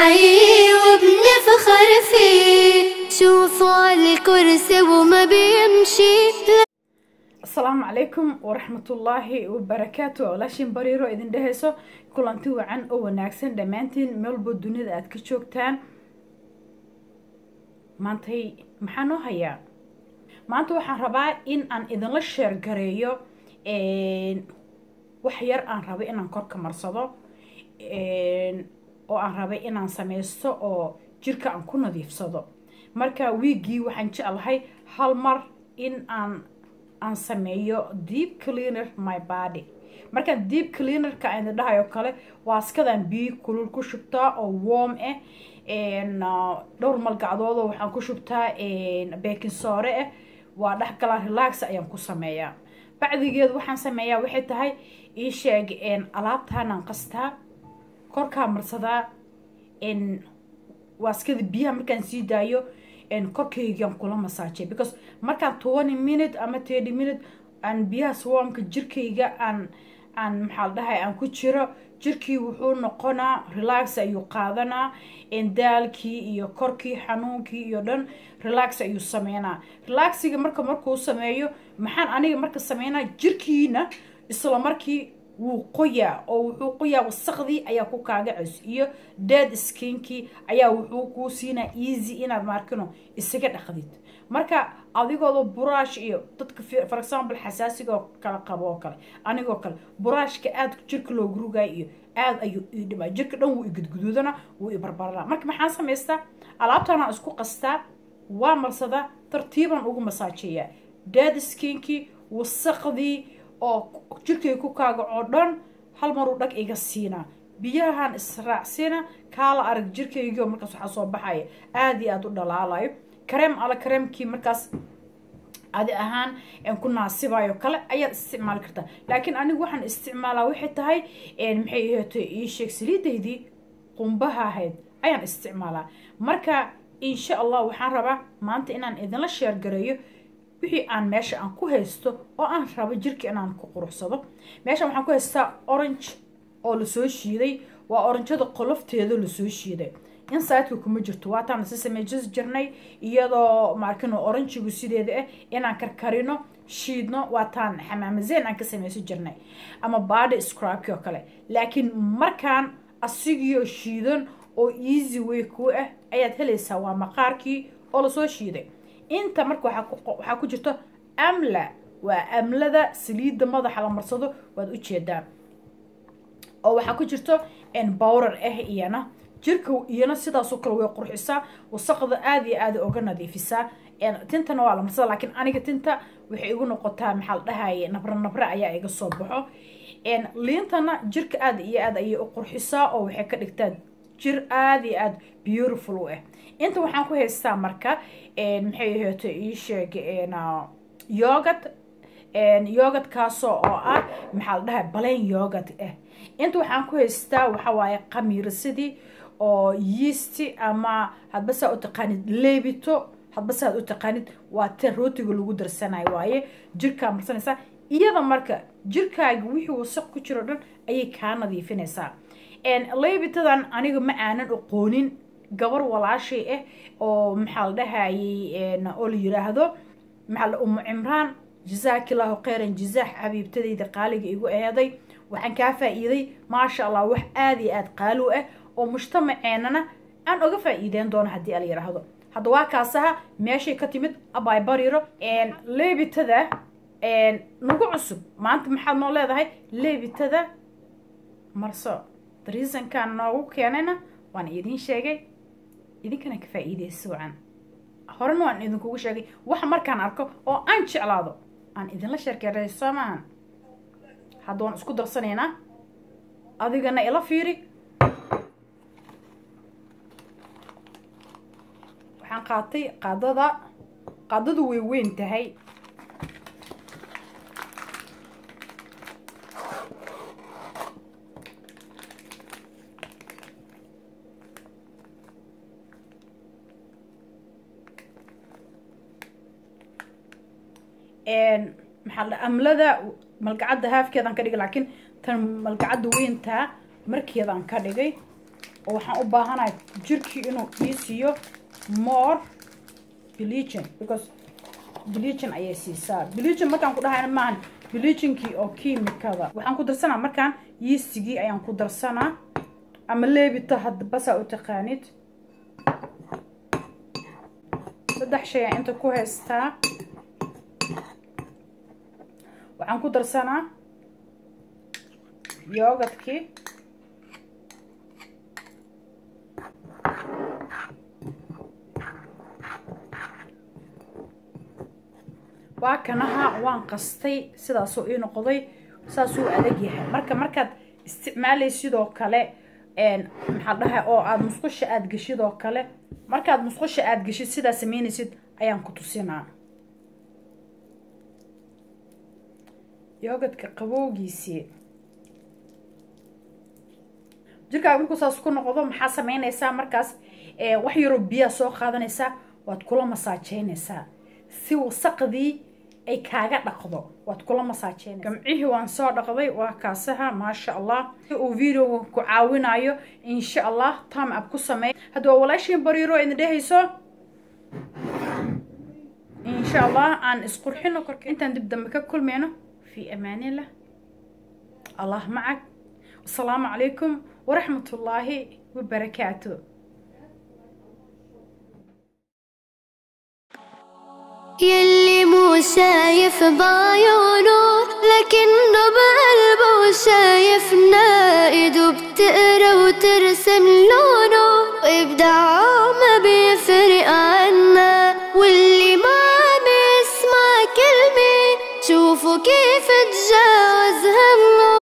حي وبنفخر فيه شوفوا على الكرسي وما بيمشي asalaamu calaykum waraxmatullaahi wabarakaatu walaashin bariiro idin dhehayso kulanti wacan oo wanaagsan dhammaantiin meelbo dunida aad ka joogtaan maantay maxaa noo hayaa maanta waxaan rabaa in aan idinla sheer gareeyo wax yar aan rabay inaan korka marsado oo aan rabay inaan sameysto oo jirka aan ku nadiifsado marka wiiggii waxaan jeclahay hal mar in aan aan sameeyo deep cleaner my body markaan deep cleanerka aan idin dhahayo kale waaskadan biyo kulul ku shubtaa oo warm ah dhowr malgacdoodoo waxaan ku shubtaa baking soore ah waa dhexgalaa relax ayaan ku sameeyaa bacdigeed waxaan sameeyaa waxay tahay ii sheeg alaabtaanaan qastaa korkaa marsadaa waaskada biyaha markaan sii daayo korkaygaan kula masaajay because markaan twenty minute ama thirty minute aan biyaha swarmka jirkayga aan aan maxaa la dhahay aan ku jiro jirkii wuxuu noqonaa relax ayuu qaadanaa daalkii iyo korkii xanuunkii iyo dhan relax ayuu sameynaa relaxiga marka markuu sameeyo maxaan aniga marka sameynaa jirkiina isla markii wuu qoyaa oo wuxuu qoyaa wasaqdii ayaa ku kaagacays iyo dead skinkii ayaa wuxuu kuu siinaa easy inaad maarkino isaga dhaqdid marka adigooda buraash iyo dadka for example xasaasiga oo kala qabo oo kale anigoo kale buraashka aada jirka loogu rugayo iyo aada ayuu ii dhimaa jirka dhan wuu igudguduudana wuu ibarbaranaa marka maxaan samaystaa alaabtaanaan isku qastaa waa marsadaa tartiibaan ugu masaajeeyaa dead skinkii wasaqdii oo jirkay ku kaagacoo dhan hal maruu dhag iga siinaa biyahan israacsiina kaala arag jirkaygiio markaas waxaa soo baxaya aada iyo aada u dhalaalayo kareem ala kareemkii markaas adi ahaan ku naasibayo kale ayaad isticmaali kartaa laakiin anigu waxaan isticmaalaa waxay tahay maxay aheeto ii sheeg saliidaydii qumbaha ahayd ayaan isticmaalaa marka insha allah waxaan rabaa maanta inaan idinla sheergareeyo wixii aan meesha aan ku haysto oo aan rabo jirka inaan ku quruxsado meeshan waxaan ku haystaa orange oo lasoo shiiday waa oranjada qolofteeda lasoo shiiday insideka kuma jirto waataan si sameejis jirnay iyadoo maarkino oranjigu sideeda ah inaan karkarino shiidno waataan xamaamazeen aan ka sameysan jirnay ama body scrabki oo kale laakiin markaan asigiyo shiidan oo easy way ku ah ayaad helaysaa waa maqaarkii oo lasoo shiiday inta marka waxaa ku jirto amla waa amlada saliidda madaxa la marsado waad ujeedaan oo waxaa ku jirto bowrar ah iyana jirka iyana sidaasoo kale way qurxisaa wasaqda aada iyo aada oga nadiifisaa tintana waa la marsada laakiin aniga tinta waxay igu noqotaa maxaa la dhahaye nabra nabra ayaa iga soo baxo liintana jirka aada iyo aada ayay u qurxisaa oo waxay ka dhigtaa jir aada iyo aada beautiful u ah inta waxaan ku haystaa marka maxay aheeto ii sheeg yogad yogadkaasoo oo ah maxaa la dhahay balayn yogad ah inta waxaan ku haystaa waxawaaye qamiirsadii oo yiisti ama hadba saa u taqaanid leebito hadba saad u taqaanid waa te rootiga lagu darsanayo waaye jirkaa marsanaysaa iyada marka jirkaaga wixii wasaq ku jiro dhan ayay kaa nadiifinaysaa leebitadan aniga ma aanan aqoonin gabar walaashay ah oo maxaa la dhahayey oo la yiraahdo maxaa umu cimraan jazaakillahu khayran jazaax xabiibtadayda qaaliga igu eeday waxaan kaa faa-iiday maasha allah wax aada iyo aada qaali u ah oo mujtamaceenana aan oga faa-iideen doono haddii ala yiraahdo hadda waa kaasaha meeshay ka timid abay bariro leebitada nagu cusub maanta maxaad noo leedahay leebitada marso reasonkan noogu keenayna waan idiin sheegay idinkana ka faa-iideysa wacan horena waan idinkugu sheegay waxa markaan arko oo aan jeclaado aan idinla sheerkeeray soo maahan hadda waan isku darsanaynaa adigana ila fiiri waxaan qaatay qaadada qaadadu way weyn tahay maxaa la amlada malgacadda haafkeedaan ka dhigay laakiin tan malgacadda weyntaa markeedaan ka dhigay oo waxaan u baahanahay jirkii inuu ii siiyo more bleaching because bleaching ayay siisaa bleaching markaan ku dhahayna maahan bleachingkii oo kiimikada waxaan ku darsanaa markaan yiistigii ayaan ku darsanaa ama leebita hadda basaa u taqaanid saddex shay aan inta ku haystaa waxaan ku darsanaa yoogadkii waa kanaha waan qastay sidaasuu ii noqday saasuu adag yahay marka markaad isticmaalay sidoo kale maxaa dhahay oo aada musqusha aada geshid oo kale markaad musqusha aada geshid sidaa sameynaysid ayaan ku tusinaa yoogadka qabowgiisii jirkaaga markuu saas ku noqdo maxaa sameynaysaa markaas wax yaroo biyaa soo qaadanaysaa waad kula masaajeynaysaa si wasaqdii ay kaaga dhaqdo waad kula masaajeynaysaa gamcihii waan soo dhaqday waa kaasaha maasha allah si uu videoga ku caawinayo insha allah time up ku sameey hadda waa walaashiin bariiro idin dhehayso insha allah aan isqurxino korka intaan dib dambe ka kulmayno في أمان الله الله معك والسلام عليكم ورحمة الله وبركاته يلي مو شايف بعيونه لكنه بقلبه شايفنا ايده بتقرا وترسم لونه وابداعه ما بيفرق عنا واللي ما عم يسمع كلمة شوفوا كيف تجاوز همه